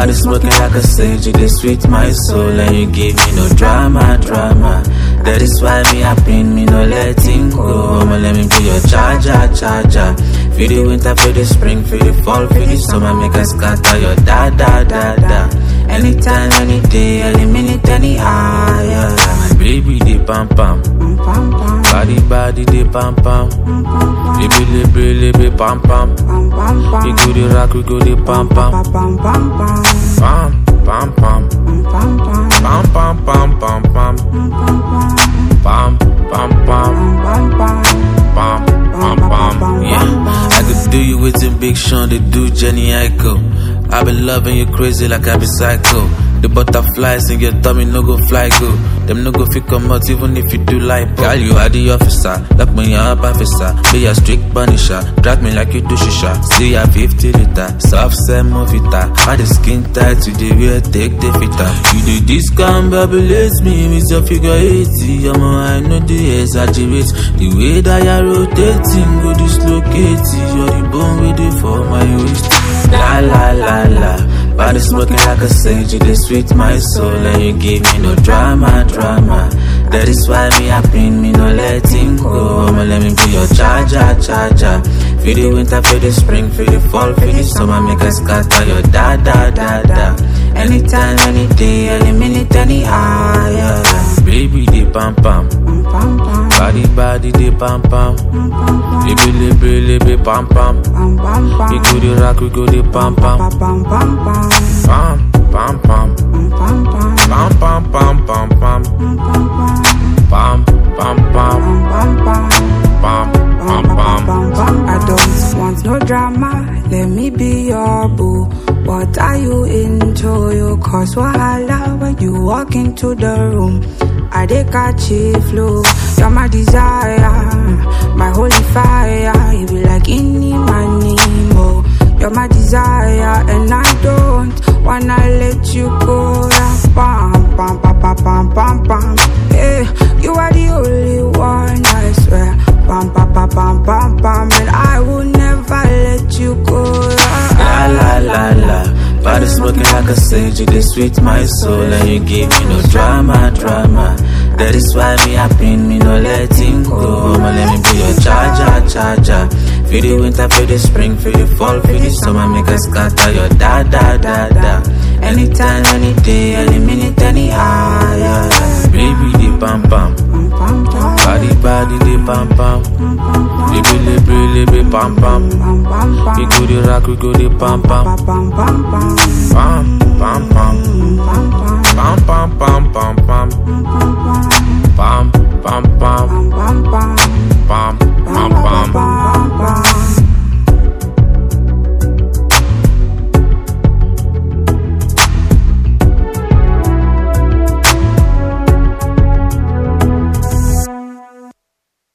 Body smoking like a sage, you dey sweet my soul and you give me no drama, drama. That is why me happy, me no letting go. I'ma let me be your charger, charger. Feel the winter, feel the spring, feel the fall, feel the summer, make us scatter your da da da da. Anytime, any day, any minute, any hour. My baby, they pam pam. Body, body, they pam pam. Libi, libi, libi, pam pam. We go the rock, we go the pam pam. Pam, pam, pam. Pam, pam, pam, pam, pam. Pam, pam, pam. Pam, pam, pam. Yeah. I could do you with some big Sean, they do Jenny Aiko. I been loving you crazy like I be psycho. The butterflies in your tummy no go fly go. Them no go fit come out even if you do like Girl, you are the officer, lock me up officer. Be a strict punisher, drag me like you do shisha. See ya 50 liter, soft send movita. Why the skin tight to the real take the fitter. You do this can babylate me with your figure 80. I'm I know the exaggerate. The way that you're rotating, go dislocate. You're the bone with it for my waist. La la la la. Body smoking like a sage, you dey sweet my soul and you give me no drama, drama. That is why me happy, me no letting go. I'ma let me be your charger, charger. Feel the winter, feel the spring, feel the fall, feel the summer, make us scatter your da da da da. Anytime, any day, any minute, any hour. Baby, they pam pam. Body, body, they pam pam. Libi, libi, libi, pam pam. We go the rock, we go the pam pam. Pam, pam, pam. Pam, pam, pam, pam, pam. Pam, pam, pam. Pam, pam, pam. I don't want no drama, let me be your boo. What are you into? You cause wahala when you walk into the room. I dey catch a flow, you're my desire, my holy fire. You be like any money more. You're my desire, and I don't wanna let you go. Yeah, Pam, pam, pam, pam, pam, pam, pam. Yeah, you are the only one, I swear. Pam, pam, pam, pam, pam, pam, and I will never let you go. La la la la. Body smoking like a sage, you dey sweet my soul and you give me no drama, drama. That is why me happy, me no letting go. I'ma let me be your charger, charger. Feel the winter, feel the spring, feel the fall, feel the summer, make us scatter your da da da da. Anytime, any day, any minute, any hour. Baby, the pam pam. Body, body, the pam pam. Libi, libi, libi, pam pam. We go the rock, we go the pam pam. Pam, pam, pam. Pam, pam, pam. Pam, pam, pam, pam, pam.